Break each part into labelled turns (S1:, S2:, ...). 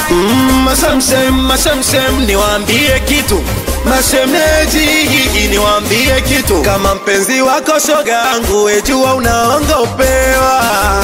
S1: Mm, mashamshem mashamshem niwaambie kitu mashemeji niwaambie kitu kama mpenzi wako shoga yangu wejua unaongopewa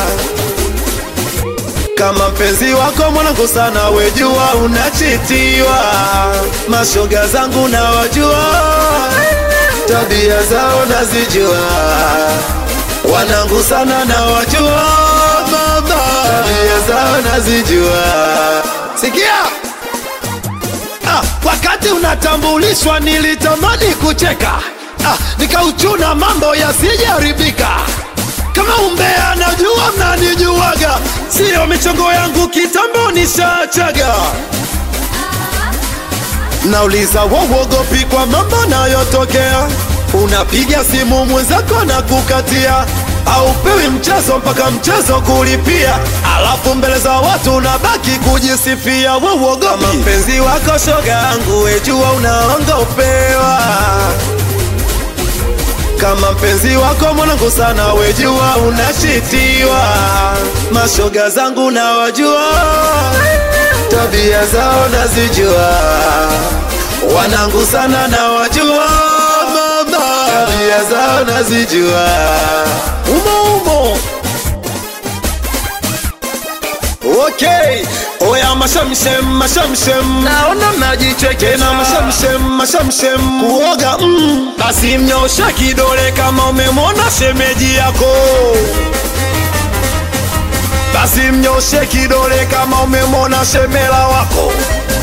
S1: kama mpenzi wako mwanangu sana wejua unachitiwa mashoga zangu nawajua tabia zao nazijua wanangu sana nawajua mama tabia zao nazijua sikia ah, wakati unatambulishwa nilitamani kucheka ah, nikauchuna mambo yasijaribika kama umbea najua mnanijuaga siyo michongo yangu kitambo nishachaga nauliza wowogopi kwa mambo nayotokea unapiga simu mwenzako na kukatia aupewi mchezo mpaka mchezo kulipia alafu mbele za watu unabaki kujisifia wowogopi mpenzi wako shoga yangu wejua unaongopewa kama mpenzi wako mwanangu sana wejua unashitiwa mashoga zangu nawajua tabia zao nazijua wanangu sana nawajua mama tabia zao nazijua umo umo Okay, oya mashamshem mashamshem, naona mnajicheke na mashamshem mashamshem, kuoga mm, basi mnyosha kidole kama umemwona shemeji yako, basi mnyoshe kidole kama umemwona shemela wako.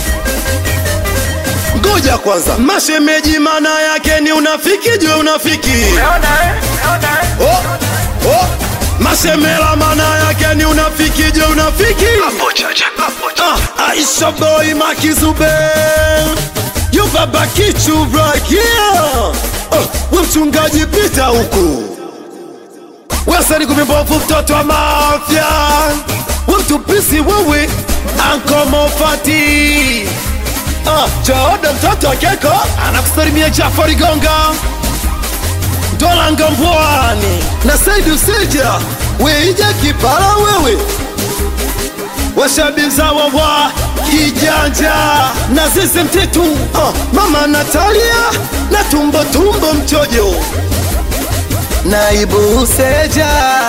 S1: Ngoja kwanza, mashemeji maana yake ni unafiki juu unafiki. Oh, oh. Mashemela maana yake ni unafiki je unafiki ah, Aisha boy makizube Yo baba kichu right here oh, we mchungaji pita huku Wesani kumimbovu mtoto wa mafya We mtupisi wewe Anko Mofati ah, Jaoda mtoto wa keko Anakusalimia Jafari Gonga Dolanga Mbwani na Saidi Usija Weija Kipara wewe washabiza wawa kijanja na zizi mtitu uh, mama Natalia na tumbo tumbo mchojo naibu Useja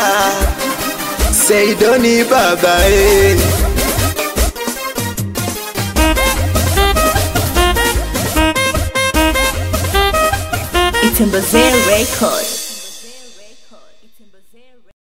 S1: Seidoni babae
S2: Itembezee Record.